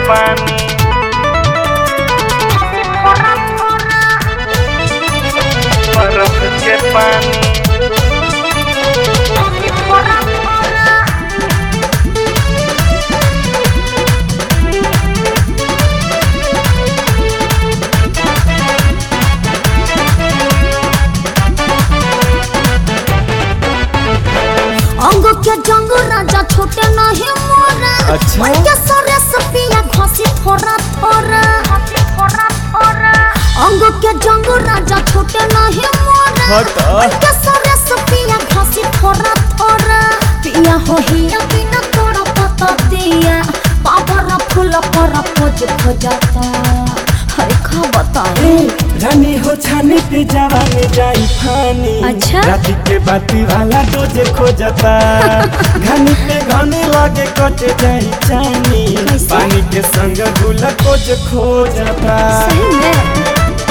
पानी बर्फ के पानी अंग के जंग राजा छोटे नहीं मोरा अच्छा। मन के सरे सपिया घसी थोड़ा थोड़ा अंग के जंग राजा छोटे नहीं मोरा हट। मन के सरे सपिया घसी थोड़ा थोड़ा पिया हो हिया बिना तोड़ा पता दिया बाबा फूल पर खोज खोजता हरे खा बताए रानी हो छानी पे जवानी जाई फानी अच्छा। राती के बाती वाला डोजे खोजता घनी पे घने लागे कटे जाई चानी कैसे? पानी के संग गुल कोज खोजता सही में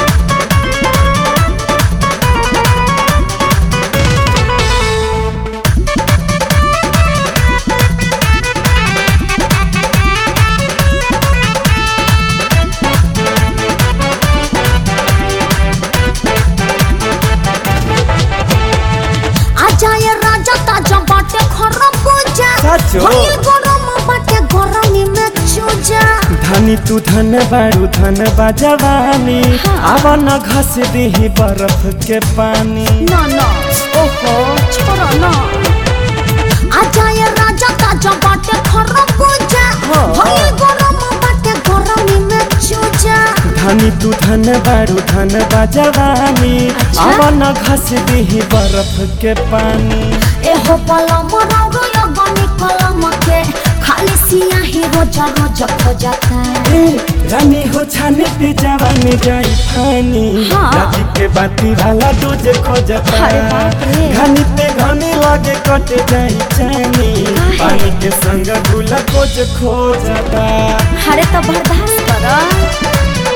आजा ये राजा ताजा बाटे खरब पूजा साचो? भइल गरम बाटे गरमी में चूजा धनी तू धन बारू धन बाजवानी हाँ। आवा न घस दही बर्फ के पानी ना ना ओहो छोड़ो ना आजा ये राजा ताजा बाटे खरब पूजा हाँ। भइल गरम बाटे गरमी में चूजा धनी तू धन बारू धन बाजवानी अच्छा। आवा न घस दही बर्फ के पानी एहो पलम रंग लगनी कलम के खाली सियाही रोजा रोजा खोजता ए, रानी हो छाने पे जवानी जाई फानी हाँ। राती के बाती वाला डोजे खोजता अरे बाप रे। घनी पे घने लागे कटे जाई चानी काहे? पानी के संग गुल कोज खोजता हरे तो बर्दाश्त कर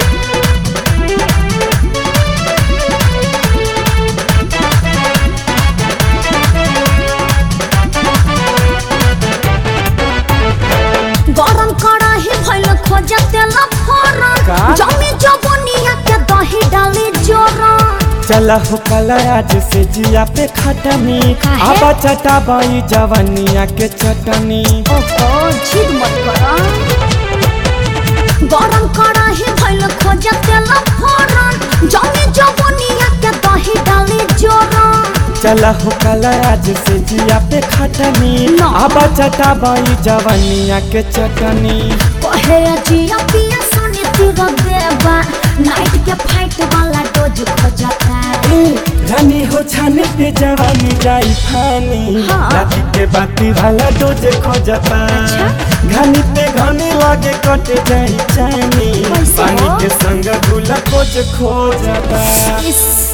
गरम कड़ाही भइल खोजे तेल का? फोरन जमी जबनिया के दही डाली जोरन चला हो कला आज से जिया पे खटनी काहे? आबा चटा बाई जवानिया के चटनी ओहो जिद मत कर गरम कड़ाही भइल खोजे तेल फोरन जमी जबनिया के दही डाली जोरन चला हो कला आज से जिया पे खटनी ना। आबा चटा बाई जवानिया के चटनी कहे जिया पिया सोनी तीर देवा नाइट के फाइट वाला डोज खोजता ए, रानी हो छाने पे जवानी जाई फानी हाँ। राती के बाती वाला डोजे खोजता अच्छा। घनी पे घने लागे कटे जाई चानी कैसे पानी हो? के संग गुला कोज खोजता इस